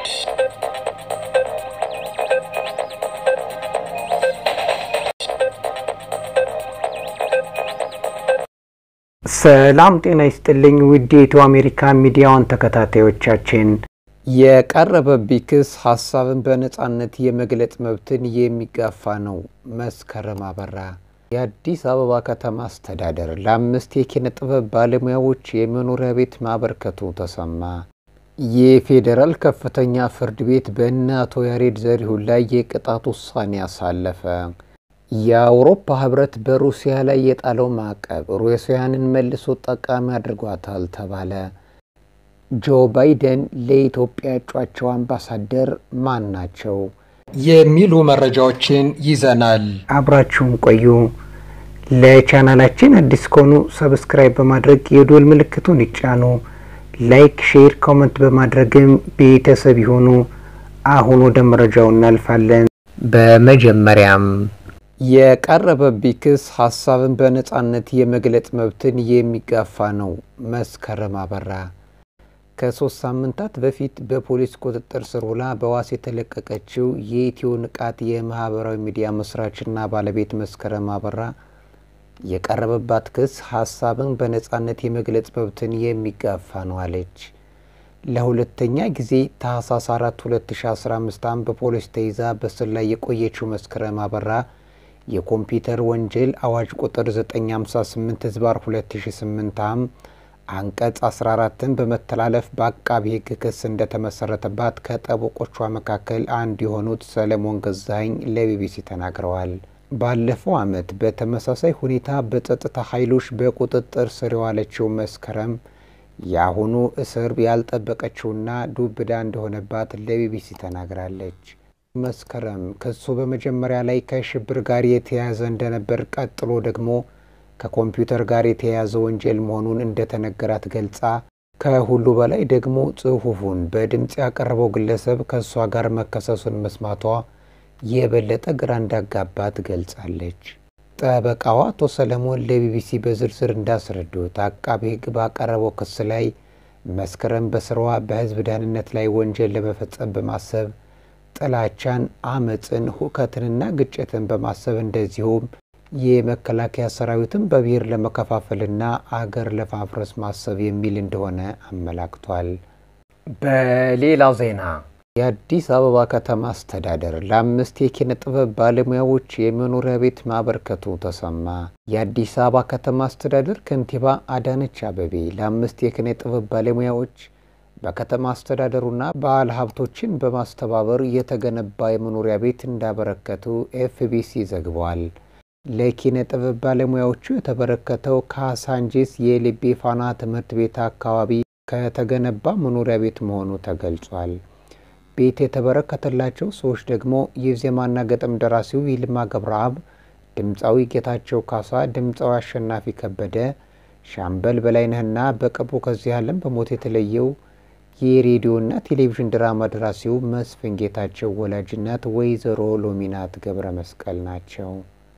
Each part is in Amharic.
ሰላም ጤና ይስጥልኝ ውድ የኢትዮ አሜሪካ ሚዲያዋን ተከታታዮቻችን፣ የቀረበብኝ ክስ ሀሳብን በነጻነት የመግለጽ መብትን የሚጋፋ ነው። መስከረም አበራ የአዲስ አበባ ከተማ አስተዳደር ለአምስት የኪነ ጥበብ ባለሙያዎች የመኖሪያ ቤት ማበርከቱ ተሰማ። የፌዴራል ከፍተኛ ፍርድ ቤት በእነ አቶ ያሬድ ዘሪሁን ላይ የቅጣት ውሳኔ አሳለፈ። የአውሮፓ ህብረት በሩሲያ ላይ የጣለው ማዕቀብ ሩሲያንን መልሶ ጠቃሚ አድርጓታል ተባለ። ጆ ባይደን ለኢትዮጵያ እጯቸው አምባሳደር ማን ናቸው? የሚሉ መረጃዎችን ይዘናል። አብራችሁን ቆዩ። ለቻናላችን አዲስ ከሆኑ ሰብስክራይብ በማድረግ የዶል ምልክቱን ይጫኑ። ላይክ፣ ሼር፣ ኮመንት በማድረግም ቤተሰብ ይሆኑ። አሁን ወደ መረጃው እናልፋለን። በመጀመሪያም የቀረበብኝ ክስ ሀሳብን በነጻነት የመግለጽ መብትን የሚጋፋ ነው። መስከረም አበራ ከሶስት ሳምንታት በፊት በፖሊስ ቁጥጥር ስር ውላ በዋስ የተለቀቀችው የኢትዮ ንቃት የማህበራዊ ሚዲያ መስራችና ባለቤት መስከረም አበራ የቀረበባት ክስ ሀሳብን በነጻነት የመግለጽ መብትን የሚጋፋ ነው አለች። ለሁለተኛ ጊዜ ታህሳስ 4 2015 ዓ.ም በፖሊስ ተይዛ በስር ላይ የቆየችው መስከረም አበራ የኮምፒውተር ወንጀል አዋጅ ቁጥር 958 ህዝባር 2008 ዓ.ም አንቀጽ 14ን በመተላለፍ በአቃቢ ሕግ ክስ እንደተመሰረተባት ከጠበቆቿ መካከል አንዱ የሆኑት ሰለሞን ገዛኸኝ ለቢቢሲ ተናግረዋል። ባለፈው ዓመት በተመሳሳይ ሁኔታ በጸጥታ ኃይሎች በቁጥጥር ስር የዋለችው መስከረም የአሁኑ እስር ያልጠበቀችውና ዱብዳ እንደሆነባት ለቢቢሲ ተናግራለች። መስከረም ክሱ በመጀመሪያ ላይ ከሽብር ጋር የተያያዘ እንደነበር፣ ቀጥሎ ደግሞ ከኮምፒውተር ጋር የተያያዘ ወንጀል መሆኑን እንደተነገራት ገልጻ ከሁሉ በላይ ደግሞ ጽሑፉን በድምፅ ያቀረበው ግለሰብ ከእሷ ጋር መከሰሱን መስማቷ የበለጠ ግራ እንዳጋባት ገልጻለች። ጠበቃዋ አቶ ሰለሞን ለቢቢሲ በዝርዝር እንዳስረዱት አቃቤ ሕግ ባቀረበው ክስ ላይ መስከረም በስራዋ በሕዝብ ደህንነት ላይ ወንጀል ለመፈጸም በማሰብ ጥላቻን፣ አመፅን፣ ሁከትንና ግጭትን በማሰብ እንደዚሁም የመከላከያ ሰራዊትን በብሔር ለመከፋፈልና አገር ለማፍረስ ማሰብ የሚል እንደሆነ አመላክቷል። በሌላ ዜና የአዲስ አበባ ከተማ አስተዳደር ለአምስት የኪነ ጥበብ ባለሙያዎች የመኖሪያ ቤት ማበርከቱ ተሰማ። የአዲስ አበባ ከተማ አስተዳደር ከንቲባ አዳነች አቤቤ ለአምስት የኪነ ጥበብ ባለሙያዎች በከተማ አስተዳደሩና ባለ ሀብቶችን በማስተባበር የተገነባ የመኖሪያ ቤት እንዳበረከቱ ኤፍቢሲ ዘግቧል። ለኪነ ጥበብ ባለሙያዎቹ የተበረከተው ካሳንጂስ የልቤ ፋና ትምህርት ቤት አካባቢ ከተገነባ መኖሪያ ቤት መሆኑ ተገልጿል። ቤት የተበረከተላቸው ሰዎች ደግሞ የዜማና ገጠም ደራሲው ይልማ ገብረአብ፣ ድምፃዊ ጌታቸው ካሳ፣ ድምፃዊ አሸናፊ ከበደ፣ ሻምበል በላይነህና በቅርቡ ከዚህ ዓለም በሞት የተለየው የሬዲዮና ቴሌቪዥን ድራማ ደራሲው መስፍን ጌታቸው ወላጅናት ወይዘሮ ሎሚናት ገብረ መስቀል ናቸው።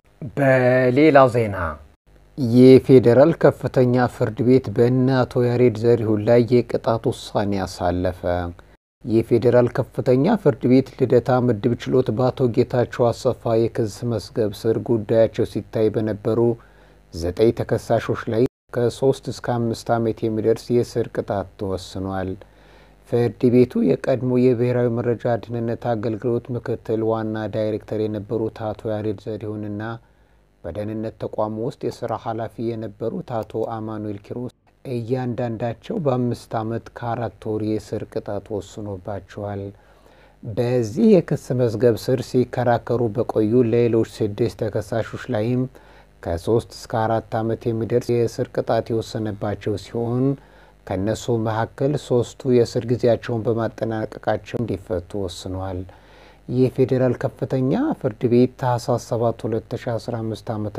በሌላ ዜና የፌዴራል ከፍተኛ ፍርድ ቤት በእነ አቶ ያሬድ ዘሪሁን ላይ የቅጣት ውሳኔ አሳለፈ። የፌዴራል ከፍተኛ ፍርድ ቤት ልደታ ምድብ ችሎት በአቶ ጌታቸው አሰፋ የክስ መዝገብ ስር ጉዳያቸው ሲታይ በነበሩ ዘጠኝ ተከሳሾች ላይ ከሶስት እስከ አምስት ዓመት የሚደርስ የእስር ቅጣት ተወስኗል። ፍርድ ቤቱ የቀድሞ የብሔራዊ መረጃ ደህንነት አገልግሎት ምክትል ዋና ዳይሬክተር የነበሩት አቶ ያሬድ ዘሪሁንና በደህንነት ተቋሙ ውስጥ የስራ ኃላፊ የነበሩት አቶ አማኑኤል ኪሮስ እያንዳንዳቸው በአምስት ዓመት ከአራት ወር የእስር ቅጣት ወስኖባቸዋል። በዚህ የክስ መዝገብ ስር ሲከራከሩ በቆዩ ሌሎች ስድስት ተከሳሾች ላይም ከሶስት እስከ አራት ዓመት የሚደርስ የእስር ቅጣት የወሰነባቸው ሲሆን ከእነሱ መካከል ሶስቱ የእስር ጊዜያቸውን በማጠናቀቃቸው እንዲፈቱ ወስኗል። የፌዴራል ከፍተኛ ፍርድ ቤት ታህሳስ 7 2015 ዓ ም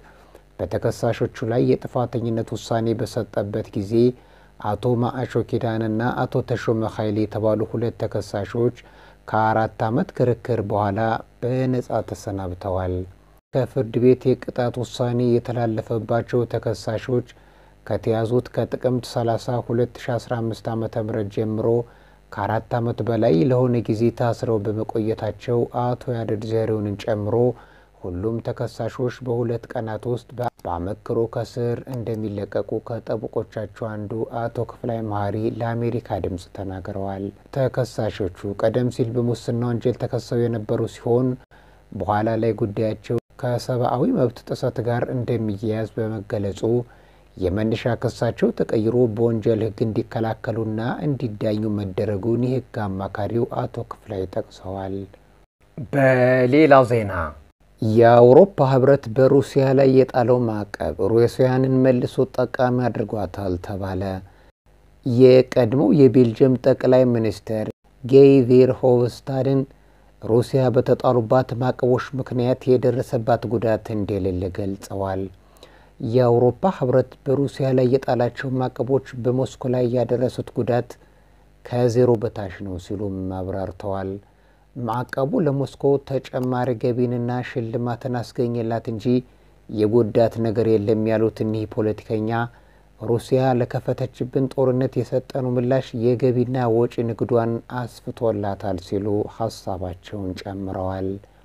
በተከሳሾቹ ላይ የጥፋተኝነት ውሳኔ በሰጠበት ጊዜ አቶ ማአሾ ኪዳንና አቶ ተሾመ ኃይሌ የተባሉ ሁለት ተከሳሾች ከአራት ዓመት ክርክር በኋላ በነጻ ተሰናብተዋል። ከፍርድ ቤት የቅጣት ውሳኔ የተላለፈባቸው ተከሳሾች ከተያዙት ከጥቅምት 30 2015 ዓ ም ጀምሮ ከአራት ዓመት በላይ ለሆነ ጊዜ ታስረው በመቆየታቸው አቶ ያሬድ ዘሪሁንን ጨምሮ ሁሉም ተከሳሾች በሁለት ቀናት ውስጥ በአመክሮ ከስር እንደሚለቀቁ ከጠበቆቻቸው አንዱ አቶ ክፍላይ መሀሪ ለአሜሪካ ድምፅ ተናግረዋል። ተከሳሾቹ ቀደም ሲል በሙስና ወንጀል ተከሰው የነበሩ ሲሆን በኋላ ላይ ጉዳያቸው ከሰብአዊ መብት ጥሰት ጋር እንደሚያያዝ በመገለጹ የመነሻ ክሳቸው ተቀይሮ በወንጀል ሕግ እንዲከላከሉና እንዲዳኙ መደረጉን የሕግ አማካሪው አቶ ክፍላይ ጠቅሰዋል። በሌላ ዜና የአውሮፓ ህብረት በሩሲያ ላይ የጣለው ማዕቀብ ሩሲያንን መልሶ ጠቃሚ አድርጓታል ተባለ። የቀድሞው የቤልጅየም ጠቅላይ ሚኒስትር ጌይ ቬርሆቭስታድን ሩሲያ በተጣሉባት ማዕቀቦች ምክንያት የደረሰባት ጉዳት እንደሌለ ገልጸዋል። የአውሮፓ ህብረት በሩሲያ ላይ የጣላቸው ማዕቀቦች በሞስኮ ላይ ያደረሱት ጉዳት ከዜሮ በታች ነው ሲሉም አብራርተዋል። ማዕቀቡ ለሞስኮ ተጨማሪ ገቢንና ሽልማትን አስገኘላት እንጂ የጎዳት ነገር የለም ያሉት እኒህ ፖለቲከኛ ሩሲያ ለከፈተችብን ጦርነት የሰጠነው ምላሽ የገቢና ወጪ ንግዷን አስፍቶላታል ሲሉ ሀሳባቸውን ጨምረዋል።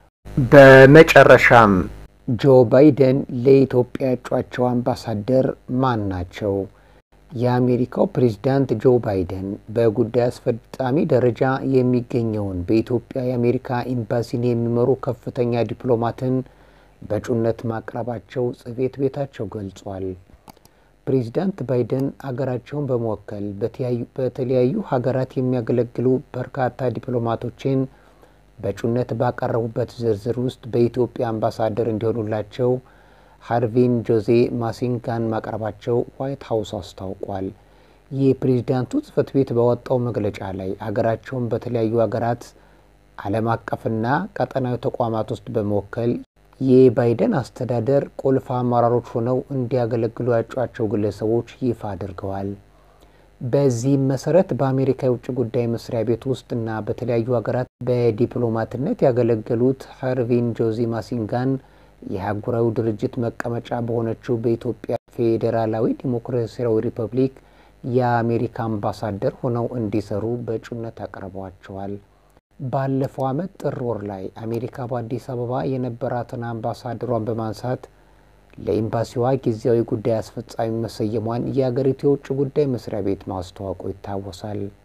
በመጨረሻም ጆ ባይደን ለኢትዮጵያ እጯቸው አምባሳደር ማን ናቸው? የአሜሪካው ፕሬዝዳንት ጆ ባይደን በጉዳይ አስፈጻሚ ደረጃ የሚገኘውን በኢትዮጵያ የአሜሪካ ኤምባሲን የሚመሩ ከፍተኛ ዲፕሎማትን በእጩነት ማቅረባቸው ጽሕፈት ቤታቸው ገልጿል። ፕሬዝዳንት ባይደን አገራቸውን በመወከል በተለያዩ ሀገራት የሚያገለግሉ በርካታ ዲፕሎማቶችን በእጩነት ባቀረቡበት ዝርዝር ውስጥ በኢትዮጵያ አምባሳደር እንዲሆኑላቸው ሃርቪን ጆዜ ማሲንጋን ማቅረባቸው ዋይት ሀውስ አስታውቋል። የፕሬዝዳንቱ ጽህፈት ቤት ባወጣው መግለጫ ላይ አገራቸውን በተለያዩ ሀገራት ዓለም አቀፍና ቀጠናዊ ተቋማት ውስጥ በመወከል የባይደን አስተዳደር ቁልፍ አመራሮች ሆነው እንዲያገለግሉ ያጯቸው ግለሰቦች ይፋ አድርገዋል። በዚህም መሰረት በአሜሪካ የውጭ ጉዳይ መስሪያ ቤት ውስጥ እና በተለያዩ ሀገራት በዲፕሎማትነት ያገለገሉት ሃርቪን ጆዜ ማሲንጋን የአህጉራዊ ድርጅት መቀመጫ በሆነችው በኢትዮጵያ ፌዴራላዊ ዲሞክራሲያዊ ሪፐብሊክ የአሜሪካ አምባሳደር ሆነው እንዲሰሩ በእጩነት አቅርበዋቸዋል። ባለፈው ዓመት ጥር ወር ላይ አሜሪካ በአዲስ አበባ የነበራትን አምባሳደሯን በማንሳት ለኤምባሲዋ ጊዜያዊ ጉዳይ አስፈጻሚ መሰየሟን የአገሪቱ የውጭ ጉዳይ መስሪያ ቤት ማስታወቁ ይታወሳል።